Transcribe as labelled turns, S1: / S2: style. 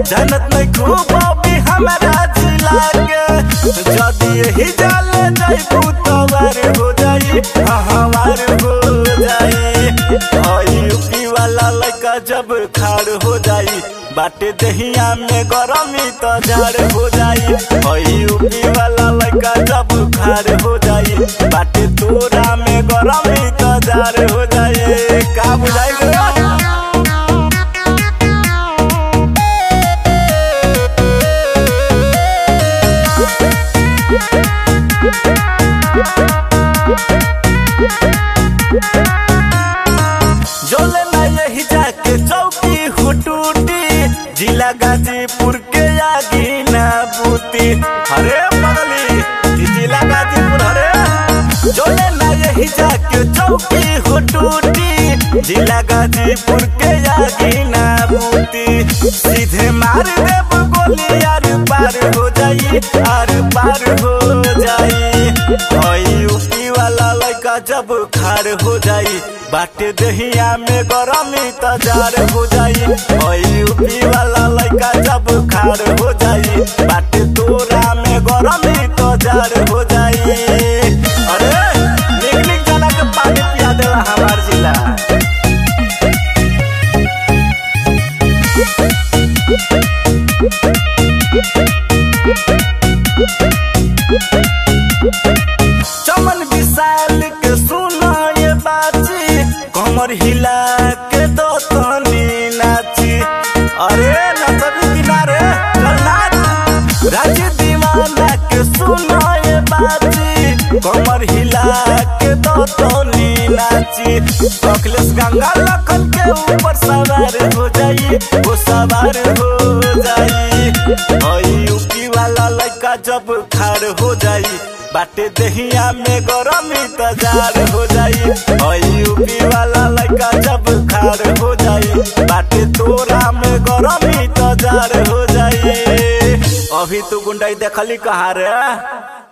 S1: जानत नहीं खूब भी हमारा जिला के जदी यही जाल जाई तवार हो जाई हाँ, हमार हो जाई हई यूपी वाला लड़का जब खाड़ हो जाई बाटे दहिया में गरमी तो झाड़ हो जाई हई यूपी वाला लड़का जब खाड़ हो जाई बाटे तोरा में गरमी तो झाड़ हो जाई का बुझाई रे? जोले ना यही जाके चौकी हो टूटी जिला गाजीपुर के आगी ना बूती अरे बगली ई जिला गाजीपुर अरे जोले ना यही जाके चौकी हो टूटी जिला गाजीपुर के आगी ना बूती सीधे मार देब गोली आर पार हो जाई आर पार हो जाई हई यूपी वाला लड़का जब खार हो जाई बाटे दहिया में गरमी तजार हो जाई हई यूपी वाला लड़का जब खार हो जाई बाटे तोरा में गरमी तजार हो जाई अरे निक निक जना के पानी पिया देला हमार जिला चमन विशाल के सुना ये बाची कमर हिला के दो तनी नाची अरे नचबी किनारे चल नाच राज्य दीवाना के सुना ये बाची कमर हिला के दो तनी नाची अखिलेश गंगा लखन के ऊपर सवार हो जाई वो सवार हो जाई हई यूपी वाला लड़का जब खाड़ हो जाई बाटे दहिया में गरमी तजार हो जाई हई यूपी वाला लड़का जब खाड़ हो जाई बाटे तोरा में गरमी तजार हो जाई अभी तू गुंडाई देखली कहाँ रे